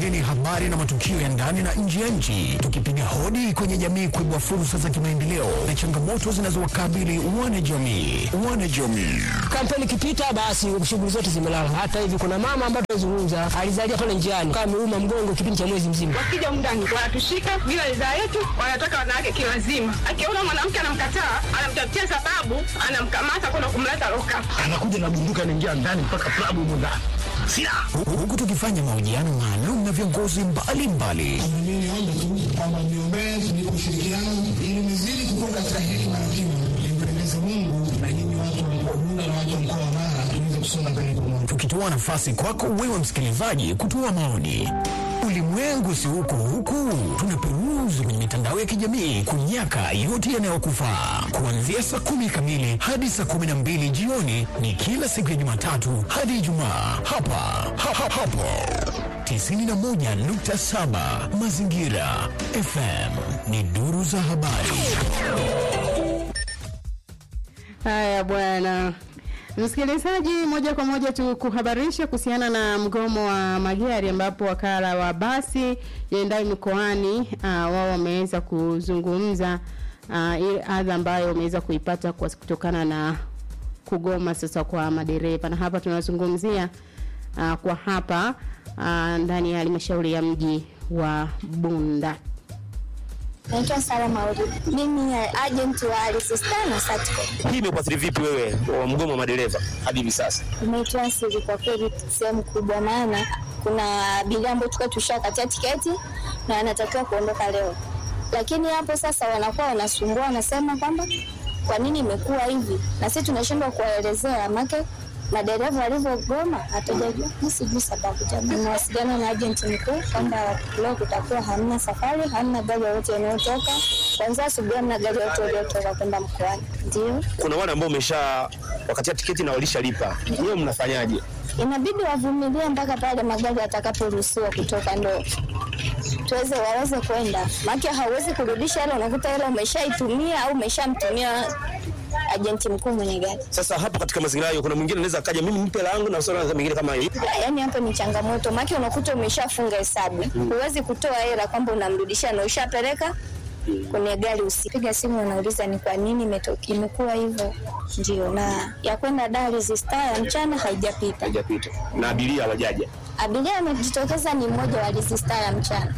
kukuleteni habari na matukio ya ndani na nje ya nchi, tukipiga hodi kwenye jamii kuibua fursa za kimaendeleo na changamoto zinazowakabili wanajamii. Wanajamii Kampeni ikipita basi shughuli zote zimelala. Hata hivi kuna mama ambaye tunazungumza alizalia pale njiani kama ameuma mgongo kipindi cha mwezi mzima. Wakija mndani wanatushika bila ridhaa yetu, wanataka wanawake kiwazima. Akiona mwanamke anamkataa, anamtafutia sababu, anamkamata kwenda kumleta loka. anakuja na bunduki anaingia ndani mpaka klabu humo ndani silaha Hu- huku tukifanya mahojiano maalum na viongozi mbalimbali Mimi niombe tu kwamba mniombee tunipe ushirikiano ili nizidi kukua katika hekima na kima, nimpendeze Mungu na nyinyi watu wa mkoa Bunda na watu wa mkoa wa Mara tuweze kusonga mbele pamoja. tukitoa nafasi kwako wewe msikilizaji kutoa maoni. Ulimwengu si huku huku, tunaperuzi kwenye mitandao ya kijamii kunyaka yote yanayokufaa. Kuanzia saa kumi kamili hadi saa kumi na mbili jioni ni kila siku ya Jumatatu hadi Ijumaa hapa ha, ha, hapo 91.7 Mazingira FM ni duru za habari. Haya bwana msikilizaji, moja kwa moja tu kuhabarisha kuhusiana na mgomo wa magari ambapo wakala wa basi yaendayo mikoani uh, wao wameweza kuzungumza uh, ile adha ambayo wameweza kuipata kwa kutokana na kugoma sasa kwa madereva, na hapa tunazungumzia uh, kwa hapa uh, ndani ya halmashauri ya mji wa Bunda. Naitwa Sara Mauri. Mimi ni agent wa Alisistan na Satco. Hii imekuathiri vipi wewe wa mgomo wa madereva hadi hivi sasa? Imeitoa siri kwa kweli sehemu kubwa, maana kuna abiria ambao tulikuwa tushakatia tiketi na anatakiwa kuondoka leo, lakini hapo sasa wanakuwa wanasumbua, wanasema kwamba kwa nini imekuwa hivi, na sisi tunashindwa kuwaelezea make madereva walivyogoma hatujajua. Mi sijui sababu. Jamani, mawasiliano na agent mkuu kwamba leo kutakuwa hamna safari, hamna gari yoyote inayotoka kwanzia asubuhi, hamna gari yoyote iliyotoka kwenda mkoani. Ndio Kuna wale ambao umesha wakatia tiketi na walishalipa, wewe mnafanyaje? inabidi wavumilie mpaka pale magari yatakaporuhusiwa kutoka, ndo tuweze waweze kwenda, maana hauwezi kurudisha hela, unakuta hela umeshaitumia au umeshamtumia ajenti mkuu mwenye gari. Sasa hapo katika mazingira hayo, kuna mwingine anaweza akaja, mimi mpe hela yangu na swala mengine kama hiyo. Yaani hapo ni changamoto, maana unakuta umeshafunga hesabu, huwezi kutoa hela kwamba unamrudishia na ushapeleka kwenye gari. Usipiga simu unauliza ni kwa nini imetoka imekuwa hivyo. Ndio, na ya kwenda Dar es Salaam ya mchana haijapita. Haijapita na abiria hawajaja. Abiria amejitokeza ni mmoja wa Alizistar ya mchana,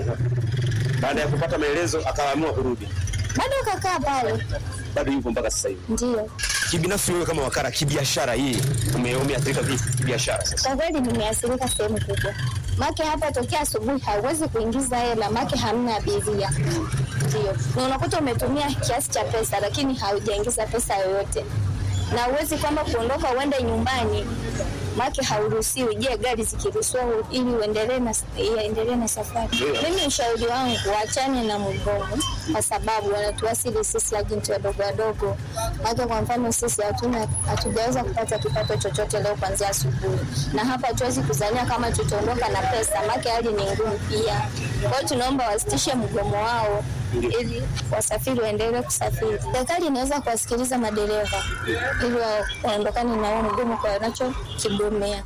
Baada ya kupata maelezo akaamua kurudi, bado kakaa pale. bado yupo mpaka sasa hivi. Ndio, Kibinafsi wewe kama wakala kibiashara, hii ume- umeathirika vipi kibiashara sasa? kwa kweli nimeathirika sehemu kubwa, make hapa tokea asubuhi hauwezi kuingiza hela, make hamna abiria. Ndio, na unakuta umetumia kiasi cha pesa, lakini haujaingiza pesa yoyote, na uwezi kwamba kuondoka uende nyumbani make hauruhusiwi. Je, gari zikiruhusiwa ili uendelee na iendelee na safari? Mimi ushauri wangu waachane na mgomo, kwa sababu wanatuasili sisi ajenti wadogo wadogo. Make kwa mfano sisi hatuna hatujaweza kupata kipato chochote leo kuanzia asubuhi, na hapa hatuwezi kuzania kama tutaondoka na pesa, make hali ni ngumu pia. Kwa hiyo tunaomba wasitishe mgomo wao ili wasafiri waendelee kusafiri. Serikali inaweza kuwasikiliza madereva ili wa- waondokane na huo mgomo kwa wanachokigomea.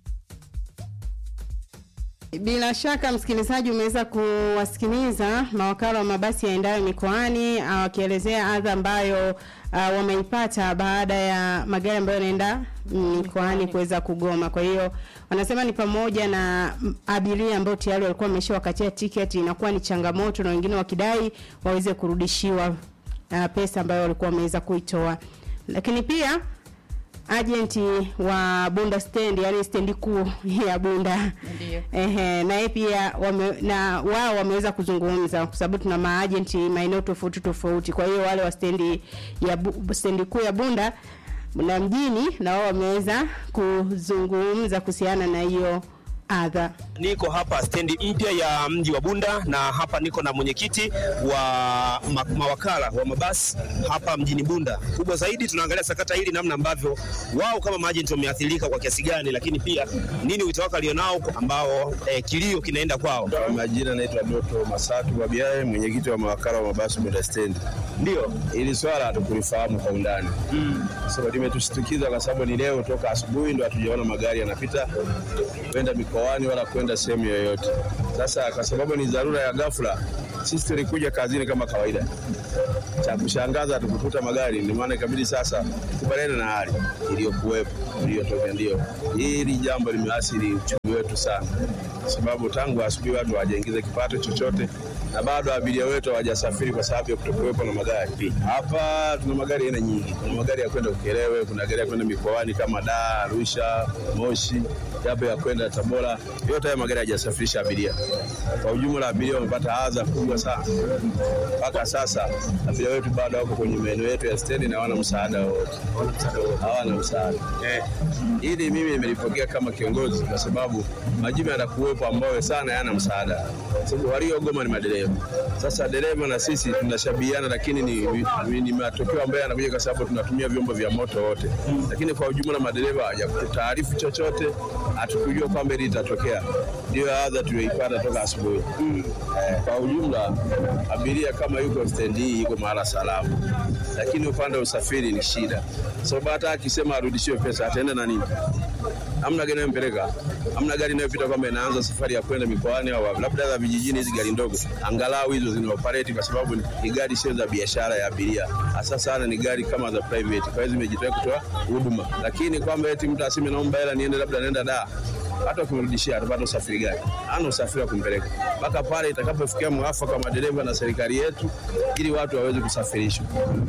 Bila shaka msikilizaji, umeweza kuwasikiliza mawakala wa mabasi yaendayo mikoani ah, wakielezea adha ambayo uh, wameipata baada ya magari ambayo yanaenda mikoani kuweza kugoma. Kwa hiyo wanasema ni pamoja na mm, abiria ambao tayari walikuwa wameshawakatia tiketi, inakuwa ni changamoto, na wengine wakidai waweze kurudishiwa uh, pesa ambayo walikuwa wameweza kuitoa, lakini pia agenti wa Bunda stand yani stendi kuu ya Bunda Ndio. ehe, na yeye pia wame, na wao wameweza kuzungumza kwa sababu tuna maagenti maeneo tofauti tofauti. Kwa hiyo wale wa stendi ya Bu- stendi kuu ya Bunda na mjini na wao wameweza kuzungumza kuhusiana na hiyo adha. Niko hapa stendi mpya ya mji wa Bunda na hapa niko na mwenyekiti wa ma mawakala wa mabasi hapa mjini Bunda. Kubwa zaidi tunaangalia sakata hili, namna ambavyo wao kama maajenti wameathirika kwa kiasi gani, lakini pia nini wito wako alionao ambao eh, kilio kinaenda kwao. Kwa majina naitwa Doto Masatu Babiae, mwenyekiti wa mawakala wa mabasi Bunda Stendi. Ndio ili swala hatukulifahamu kwa undani mm. So limetushtukiza kwa sababu ni leo toka asubuhi ndo hatujaona magari yanapita kwenda mikoani mikoani wala kwenda sehemu yoyote. Sasa kwa sababu ni dharura ya ghafla, sisi tulikuja kazini kama kawaida. Cha kushangaza tukukuta magari, ndio maana ikabidi sasa kubaliana na hali iliyokuwepo iliyotokea. Ndio hili jambo limeathiri uchumi wetu sana, kwa sababu tangu asubuhi watu hawajaingiza kipato chochote na bado abiria wetu hawajasafiri kwa sababu ya kutokuwepo na magari. Hapa tuna magari aina nyingi, kuna magari ya kwenda Ukerewe, kuna gari ya kwenda mikoani kama Dar, Arusha, Moshi, yapo ya kwenda Tabora. Yote haya magari hayajasafirisha abiria. Kwa ujumla, abiria wamepata adha kubwa sana. Mpaka sasa abiria wetu bado wako kwenye maeneo yetu ya stendi na hawana msaada wowote, hawana msaada eh. Hili mimi nimelipokea kama kiongozi, kwa sababu majibu yanakuwepo ambayo sana yana msaada, sababu waliogoma ni madereva. Sasa dereva na sisi tunashabihiana, lakini ni, ni, ni matokeo ambayo yanakuja kwa sababu tunatumia vyombo vya moto wote, lakini kwa ujumla madereva hawajakutaarifu chochote, hatukujua kwamba hili litatokea. Ndio adha tuliyoipata toka asubuhi. Eh, kwa ujumla abiria kama yuko stendi hii yuko mahala salama, lakini upande wa usafiri ni shida, sababu hata akisema arudishiwe pesa ataenda na nini? Hamna gari inayompeleka, hamna gari inayopita kwamba inaanza safari ya kwenda mikoani au wapi. labda za vijijini. Hizi gari ndogo angalau hizo zina operate, kwa sababu ni- ni gari sio za biashara ya abiria, hasa sana ni gari kama za private, kwa hiyo zimejitolea kutoa huduma, lakini kwamba eti mtu aseme naomba hela niende labda naenda da hata ukimrudishia atapata usafiri gani? Ana usafiri wa kumpeleka mpaka pale itakapofikia mwafaka wa madereva na serikali yetu, ili watu waweze kusafirishwa.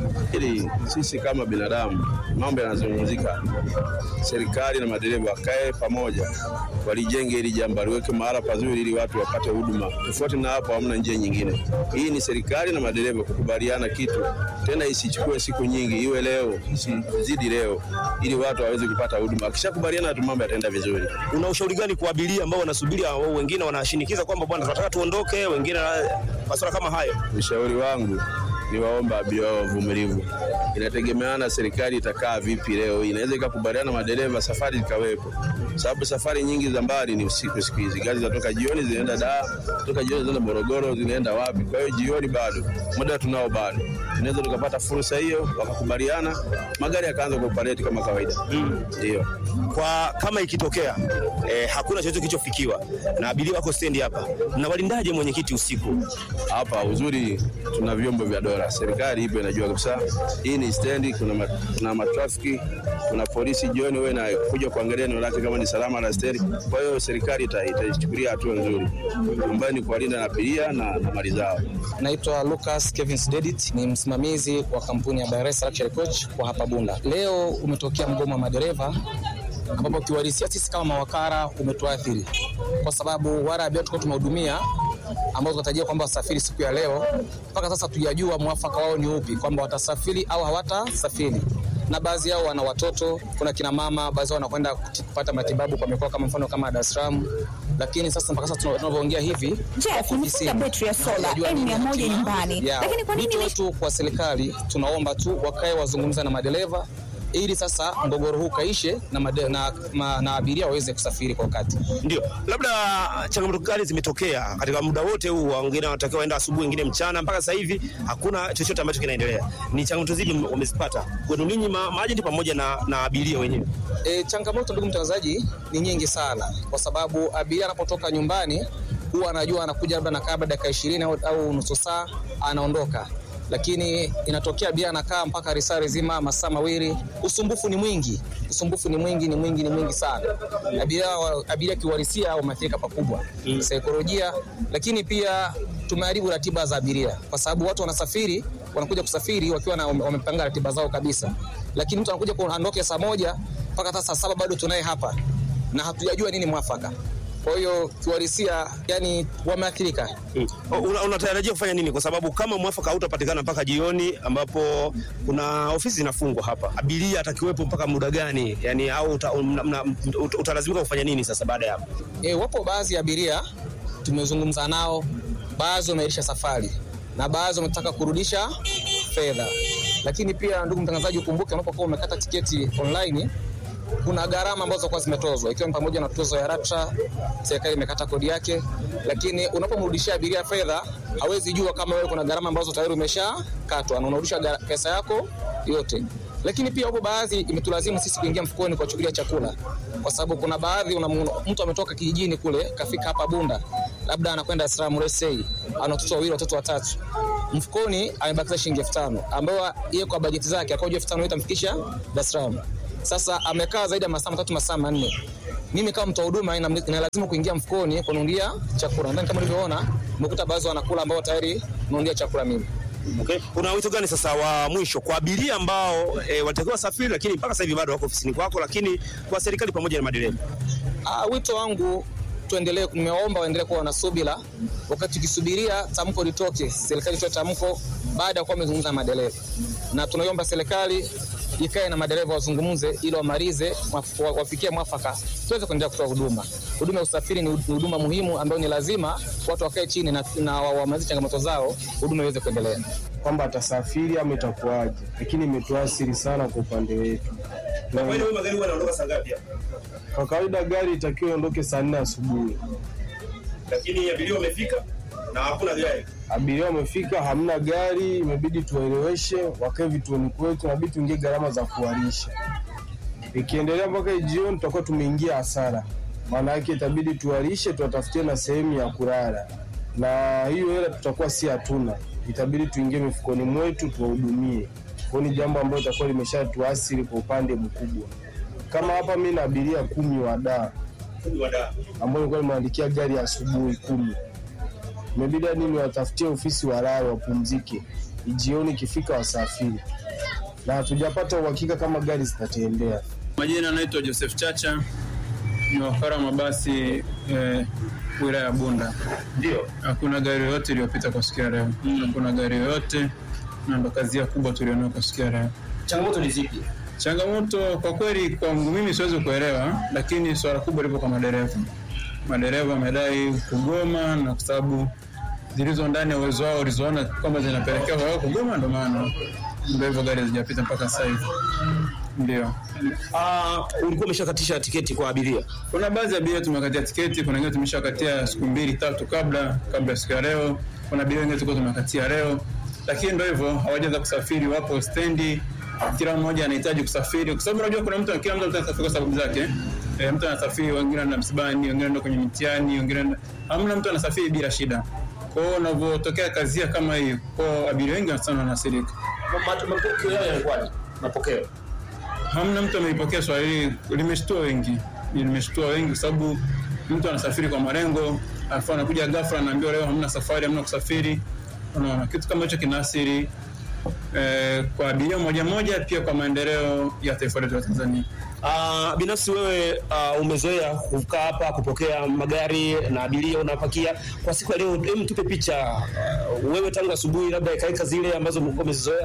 Ili sisi kama binadamu, mambo yanazungumzika, serikali na madereva wakae pamoja, walijenge hili jambo, liweke mahala pazuri, ili watu wapate huduma. Tofauti na hapo, hamna njia nyingine. Hii ni serikali na madereva kukubaliana kitu, tena isichukue siku nyingi, iwe leo, isizidi leo, ili watu waweze kupata huduma. Akishakubaliana tu, mambo yataenda vizuri. Una ushauri gani kwa abiria ambao wanasubiria, au wengine wanashinikiza kwamba bwana, tunataka tuondoke, wengine na masuala kama hayo? Ushauri wangu ni waomba abiria wao wavumilivu. Inategemeana serikali itakaa vipi leo. Inaweza ikakubaliana na madereva safari zikawepo, sababu safari nyingi za mbali ni usiku siku hizi. Gari zinatoka jioni zinaenda Dar, kutoka jioni zinaenda Morogoro, zinaenda wapi? Kwa hiyo jioni bado muda tunao bado, tunaweza tukapata fursa hiyo, wakakubaliana, magari yakaanza kuoperate kama kawaida. Ndio Kwa kama ikitokea eh, hakuna chochote kilichofikiwa na abiria wako stendi hapa, mnawalindaje mwenyekiti usiku? hapa uzuri tuna vyombo vya dola, serikali ipo inajua kabisa hii ni stendi, kuna ma, kuna matrafiki, kuna polisi jioni, wewe na kuja kuangalia eneo lake kama ni salama la stendi. Kwa hiyo serikali ita- itaichukulia hatua nzuri ambayo ni kuwalinda na abiria na, na mali zao. Naitwa Lucas Kevin Dedit, ni msimamizi wa kampuni ya Bayresa Luxury Coach kwa hapa Bunda. Leo umetokea mgomo wa madereva ambapo kiuhalisia sisi kama mawakala umetuathiri kwa sababu wale abiria tulikuwa tumehudumia ambao tunatarajia kwamba wasafiri siku ya leo, mpaka sasa tujajua mwafaka wao ni upi, kwamba watasafiri au hawatasafiri na baadhi yao wana watoto, kuna kina mama, baadhi yao wanakwenda kuti- kupata matibabu kwa mikoa kama mfano kama Dar es Salaam, lakini sasa mpaka sasa tuna- tunavyoongea hivi Jeff, wako nimefunga ofisini. betri ya sola Hawajajua nini M100 hatima nyumbani. yao. Lakini kwa nini Wito ni- wetu kwa serikali tunaomba tu wakae wazungumza na madereva ili sasa mgogoro huu kaishe na, made, na, ma, na abiria waweze kusafiri kwa wakati. Ndio, labda changamoto gani zimetokea katika muda wote huu? Wengine wanatakiwa waenda asubuhi, wengine mchana, mpaka sasa hivi hakuna chochote ambacho kinaendelea. Ni changamoto zipi m- wamezipata kwenu ninyi ma- maajenti pamoja na, na abiria wenyewe? E, changamoto ndugu mtangazaji ni nyingi sana, kwa sababu abiria anapotoka nyumbani huwa anajua anakuja labda nakaa labda dakika ishirini au, au nusu saa anaondoka, lakini inatokea abiria anakaa mpaka risari zima masaa mawili. Usumbufu ni mwingi, usumbufu ni mwingi, ni mwingi, ni mwingi sana. Abiria, wa- abiria kiuhalisia wameathirika pakubwa saikolojia, lakini pia tumeharibu ratiba za abiria, kwa sababu watu wanasafiri, wanakuja kusafiri wakiwa na wamepanga ratiba zao kabisa, lakini mtu anakuja kuondoke saa moja mpaka hata saa saba bado tunaye hapa na hatujajua nini mwafaka. Kwa hiyo kiuhalisia, yani wameathirika. Mm. Una- Unatarajia kufanya nini? Kwa sababu kama mwafaka hautapatikana mpaka jioni, ambapo kuna ofisi zinafungwa hapa, abiria atakiwepo mpaka muda gani? Yani au uta, mna- mna- ut- utalazimika kufanya nini sasa baada ya hapo? E, wapo baadhi ya abiria tumezungumza nao, baadhi wameahirisha safari na baadhi wametaka kurudisha fedha. Lakini pia ndugu mtangazaji, ukumbuke unapokuwa umekata tiketi online kuna gharama ambazo kwa zimetozwa ikiwa ni pamoja na tozo ya LATRA, serikali imekata kodi yake, lakini unapomrudishia abiria fedha hawezi jua kama wewe kuna gharama ambazo tayari umeshakatwa na unarudisha gara- pesa yako yote. lakini pia hapo baadhi imetulazimu sisi kuingia mfukoni kuwachukulia chakula, kwa sababu kuna baadhi unamuona mtu ametoka kijijini kule kafika hapa Bunda, labda anakwenda Dar es Salaam let's say, ana watoto wawili watoto watatu, mfukoni amebakiza shilingi elfu tano ambayo yeye kwa bajeti zake akaoja elfu tano itamfikisha Dar es Salaam. Sasa amekaa zaidi ya masaa matatu masaa manne mimi kama mtoa huduma ina ina lazima kuingia mfukoni kununulia chakula. Nadhani kama ulivyoona, umekuta baadhi wanakula ambao tayari nunulia chakula mimi. Okay. Una wito gani sasa wa mwisho kwa abiria ambao e, walitakiwa safiri lakini mpaka sasa hivi bado wako ofisini kwako, lakini kwa serikali pamoja na madereva? Ah, wito wangu tuendelee, nimewaomba waendelee kuwa na subira wakati tukisubiria tamko litoke, serikali itoe tamko baada ya kuwa wamezungumza na madereva, na tunaiomba serikali ikae na madereva wazungumze ili wamalize mwaf- wa- wafikie mwafaka tuweze kuendelea kutoa huduma. Huduma ya usafiri ni hu- ni huduma muhimu ambayo ni lazima watu wakae chini na, na wa- wamalize changamoto zao, huduma iweze kuendelea. kwamba atasafiri ama itakuwaje, lakini imetuasiri sana kwa upande wetu. Na magari huwa yanaondoka saa ngapi hapa? kwa kawaida gari itakiwa iondoke saa nne asubuhi, Lakini abiria wamefika na hakuna gari. abiria wamefika, hamna gari, imebidi tuwaeleweshe wakae vituoni kwetu, inabidi tuingie gharama za kuwarisha. Ikiendelea mpaka jioni, tutakuwa tumeingia hasara, maana yake itabidi tuwarishe, tuwatafutie na sehemu ya kulala, na hiyo hela tutakuwa si hatuna, itabidi tuingie mifukoni mwetu tuwahudumie. Kwa hiyo ni jambo ambalo itakuwa limeshatuasiri kwa upande mkubwa. Kama hapa mi na abiria kumi wa daa ambao nilikuwa nimeandikia gari ya asubuhi kumi imebidi hadi niwatafutie ofisi walale wapumzike, jioni ikifika wasafiri, na hatujapata uhakika kama gari zitatembea. Majina anaitwa Joseph Chacha, ni wakala wa mabasi eh, wilaya ya Bunda. Ndio. Hakuna gari yoyote iliyopita kwa siku ya leo, hakuna gari yoyote, na ndo kazi ya kubwa tulionayo kwa siku ya leo. Changamoto ni zipi? Changamoto kwa kweli, kwangu mimi siwezi kuelewa, lakini swala kubwa lipo kwa madereva. Madereva wamedai kugoma, na kwa sababu zilizo ndani ya uwezo wao walizoona kwamba zinapelekea wao kugoma, ndo maana ndo hivyo gari hazijapita mpaka sasa hivi. Ndio. Ah, ulikuwa umeshakatisha tiketi kwa abiria? Kuna baadhi ya abiria tumekatia tiketi, kuna wengine tumeshakatia siku mbili tatu kabla kabla ya siku ya leo. Kuna abiria wengine tulikuwa tumekatia leo, lakini ndo hivyo, hawajaweza kusafiri, wapo stendi, kila mmoja anahitaji kusafiri, kwa sababu unajua kuna mtu, kila mtu anataka kusafiri kwa sababu zake. E, mtu anasafiri, wengine anaenda msibani, wengine anaenda kwenye mitihani, wengine anaenda- hamna mtu anasafiri bila shida. Kwa hiyo unavyotokea kazia kama hii, kwa abiria wengi sana wanaathirika. Mapokeo yao yalikuwaje? Mapokeo hamna mtu ameipokea swali hili, limeshtua wengi, limeshtua wengi kwa sababu mtu anasafiri kwa malengo, alafu anakuja ghafla anaambiwa leo hamna safari, hamna kusafiri. Unaona, kitu kama hicho kinaathiri eh, kwa abiria moja moja, pia kwa maendeleo ya taifa letu la Tanzania. Uh, binafsi wewe uh, umezoea kukaa hapa kupokea magari na abiria unapakia. Kwa siku ya leo, hem, tupe picha uh, wewe tangu asubuhi, labda hekaheka zile ambazo mlikuwa umezizoea.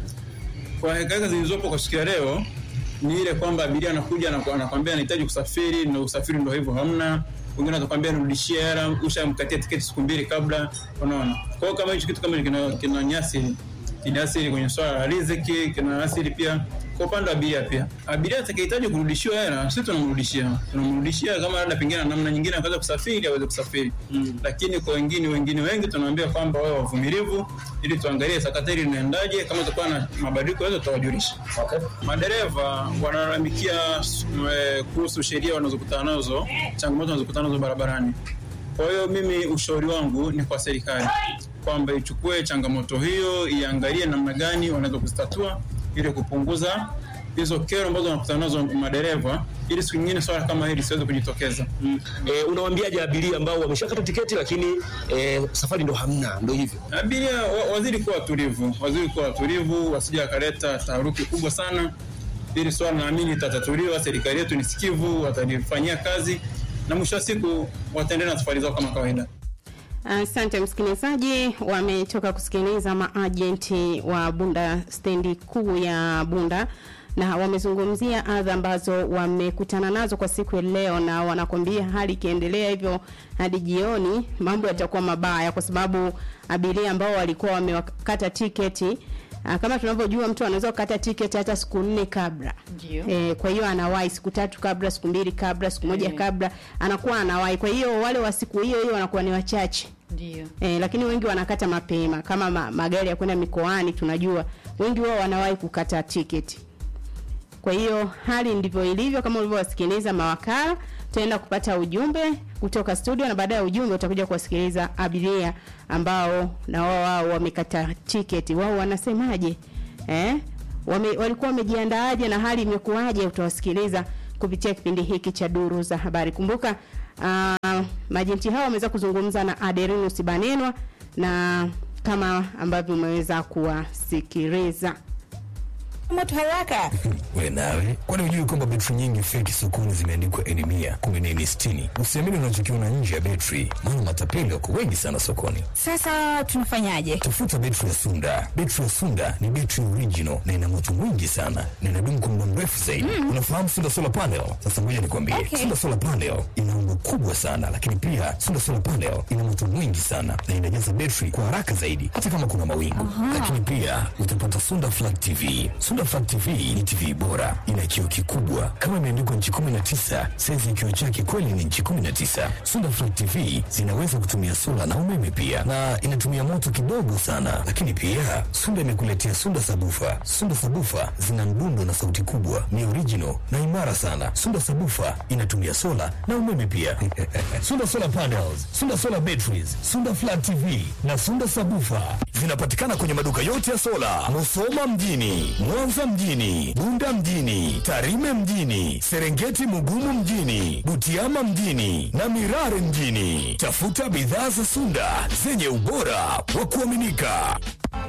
Kwa hekaheka zilizopo kwa siku ya leo ni ile kwamba abiria anakuja na anakwambia anahitaji kusafiri na usafiri ndo hivyo hamna. Wengine atakwambia nirudishie hela, ushamkatia tiketi siku mbili kabla. Unaona, kwa hiyo kama hicho kitu kama hicho kina, kina nyasi kinaathiri kwenye swala la riziki, kinaathiri pia kwa upande wa abiria pia. Abiria atakayehitaji kurudishiwa hela, sisi tunamrudishia, tunamrudishia kama labda pengine na namna nyingine akaweza kusafiri aweze kusafiri mm. Lakini kwa wengine wengine wengi tunawaambia kwamba wawe wavumilivu, ili tuangalie sakata hili linaendaje. Kama tutakuwa na mabadiliko yote tutawajulisha. Okay. Madereva wanalalamikia eh, kuhusu sheria wanazokutana nazo, changamoto wanazokutana nazo barabarani. Kwa hiyo mimi ushauri wangu ni kwa serikali kwamba ichukue changamoto hiyo, iangalie namna gani wanaweza kuzitatua ili kupunguza hizo kero ambazo wanakutana nazo madereva, ili siku nyingine swala kama hili siweze kujitokeza. Mm. E, unawaambiaje abiria ambao wameshakata tiketi lakini e, safari ndo hamna, ndo hivyo? Abiria wa, wazidi kuwa watulivu, wazidi kuwa watulivu, wasije wakaleta taharuki kubwa sana. Hili swala naamini litatatuliwa, serikali yetu ni sikivu, watalifanyia kazi na mwisho wa siku wataendelea na safari zao kama kawaida. Asante msikilizaji, wametoka kusikiliza maajenti wa Bunda stendi kuu ya Bunda na wamezungumzia adha ambazo wamekutana nazo kwa siku ya leo, na wanakwambia hali ikiendelea hivyo hadi jioni mambo yatakuwa mabaya, kwa sababu abiria ambao walikuwa wamekata tiketi Ah, kama tunavyojua mtu anaweza kukata tiketi hata siku nne kabla Ndio. e, kwa hiyo anawahi siku tatu kabla siku mbili kabla siku moja Mm. kabla anakuwa anawahi kwa hiyo wale wa siku hiyo hiyo wanakuwa ni wachache Ndio. e, lakini wengi wanakata mapema kama ma, magari ya kwenda mikoani tunajua wengi wao wanawahi kukata tiketi Kwa hiyo hali ndivyo ilivyo, kama ulivyowasikiliza mawakala. Tutaenda kupata ujumbe kutoka studio, na baada ya ujumbe utakuja kuwasikiliza abiria ambao na wao wao wamekata tiketi, wao wanasemaje eh? Wame, walikuwa wamejiandaaje na hali imekuwaje? Utawasikiliza kupitia kipindi hiki cha duru za habari. Kumbuka uh, majenti hao wameweza kuzungumza na Aderinus Banenwa na kama ambavyo umeweza kuwasikiliza moto haraka. We nawe, kwani hujui kwamba betri nyingi feki sokoni zimeandikwa N mia kumi na nne sitini? Usiamini unachokiona nje ya betri, maana matapeli wako wengi sana sokoni. Sasa tunafanyaje? Tafuta betri ya Sunda. Betri ya Sunda ni betri original na ina moto mwingi sana na inadumu kwa muda mrefu zaidi. Mm. Unafahamu Sunda solar panel? Sasa ngoja nikwambie, Okay. Sunda solar panel ina umbo kubwa sana, lakini pia Sunda solar panel ina moto mwingi sana na inajaza betri kwa haraka zaidi, hata kama kuna mawingu. Aha. Lakini pia utapata Sunda Flat TV. Sunda Flat TV ni TV bora, ina kioo kikubwa kama imeandikwa nchi 19, saizi ya kioo chake kweli ni nchi 19. Sunda Flat TV zinaweza kutumia sola na umeme pia, na inatumia moto kidogo sana. Lakini pia Sunda imekuletea Sunda Sabufa. Sunda Sabufa zina mdundo na sauti kubwa, ni original na imara sana. Sunda Sabufa inatumia sola na umeme pia. Sunda Solar Panels, Sunda Solar Batteries, Sunda Flat TV na Sunda Sabufa zinapatikana kwenye maduka yote ya sola, Musoma mjini, Mwanza mjini, Bunda mjini, Tarime mjini, Serengeti Mugumu mjini, Butiama mjini na Mirare mjini. Tafuta bidhaa za Sunda zenye ubora wa kuaminika.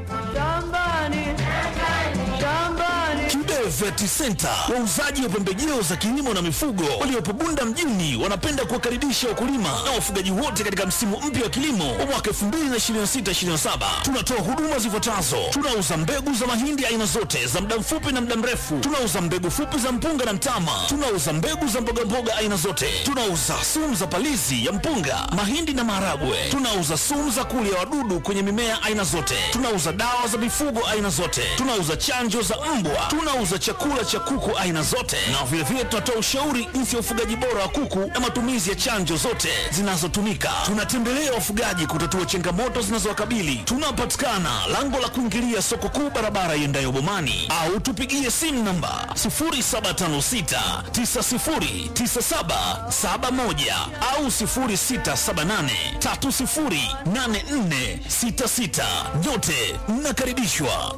Kibe Vet Center, wauzaji wa pembejeo za kilimo na mifugo waliopo Bunda mjini, wanapenda kuwakaribisha wakulima na wafugaji wote katika msimu mpya wa kilimo wa mwaka 2026/2027. Tunatoa huduma zifuatazo: tunauza mbegu za mahindi aina zote za muda mfupi na muda mrefu, tunauza mbegu fupi za mpunga na mtama, tunauza mbegu za mbogamboga aina zote, tunauza sumu za palizi ya mpunga, mahindi na maharagwe, tunauza sumu za kulia wadudu kwenye mimea aina zote, tunauza dawa za mifugo aina zote, tunauza chanjo za mbwa, tunauza chakula cha kuku aina zote, na vilevile tunatoa ushauri jinsi ya ufugaji bora wa kuku na matumizi ya chanjo zote zinazotumika. Tunatembelea wafugaji kutatua changamoto zinazowakabili. Tunapatikana lango la kuingilia soko kuu, barabara iendayo Bomani, au tupigie simu namba 0756909771 au 0678308466. Nyote mnakaribishwa.